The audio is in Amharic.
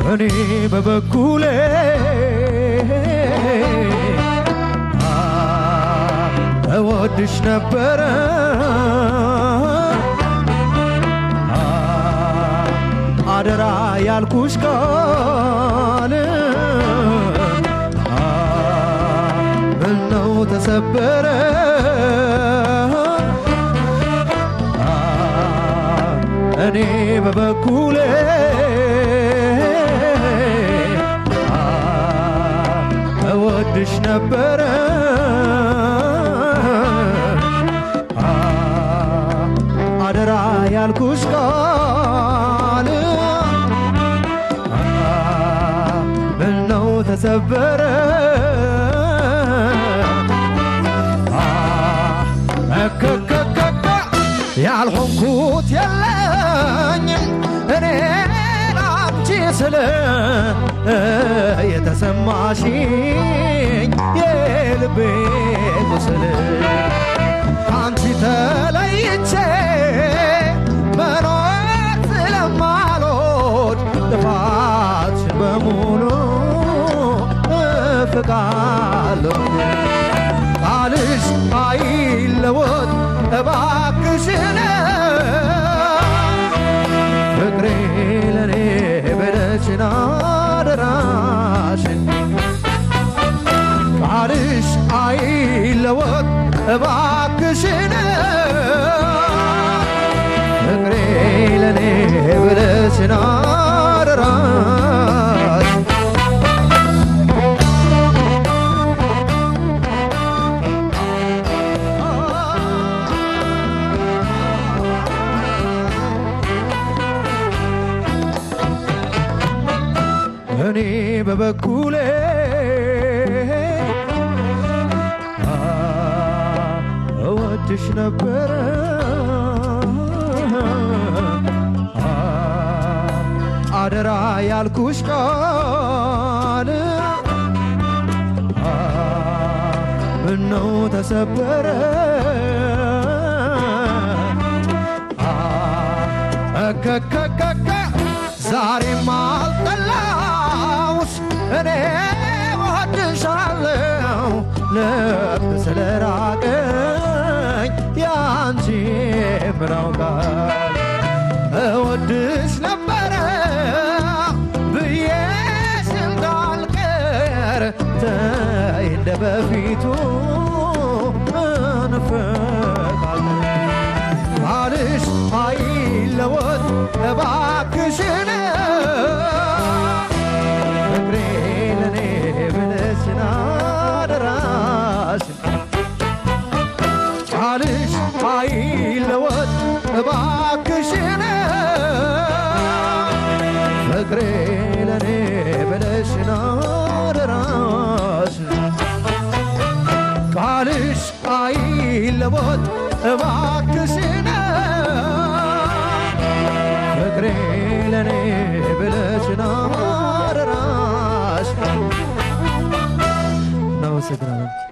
እኔ በበኩሌ አ እወድሽ ነበረ አ አደራ ያልኩሽ ቃል አ ምነው ተሰበረ አ እኔ በበኩሌ አ እወድሽ ነበረ አ አደራ ያልኩሽ ቃል አ ምነው ተሰበረ አ እከከከከ ያልሆንኩት የለኝም እኔ ላንቺ ስለ የተሰማሽኝ የልቤ ቁስል ከአንቺ ተለይቼ መኖር ስለማልወድ ጥፋትሽን በሙሉ እፍቃለሁ ቃልሽ አይለወጥ እባክሽን ፍቅሬ ለኔ በደችን አደራሽን ቃልሽ አይለወጥ እባክሽን ፍቅሬ ለኔ በደችን አደራሽ እኔ በበኩሌ አ እወድሽ ነበረ አ አደራ ያልኩሽ ቃል አ ምነው ተሰበረ አ እከከከከ ዛሬም አልጠላውሽ እኔ ወድሻለሁ ልብ ስለራቀኝ ያንቺ ምራው ቃል እወድሽ ነበረ ብዬሽ እንዳልቀር ተይ እንደ በፊቱ እንፈቃለን ቃልሽ አይለወጥ እባክሽን ፍቅሬ ለኔ ብለሽን አደራሽን ቃልሽ አይለወጥ እባክሽን ፍቅሬ ለኔ ብለሽን አደራሽን ቃልሽ አይለወጥ እባክሽን ፍቅሬ ለኔ ብለሽን አደራሽ እናመሰግናለን።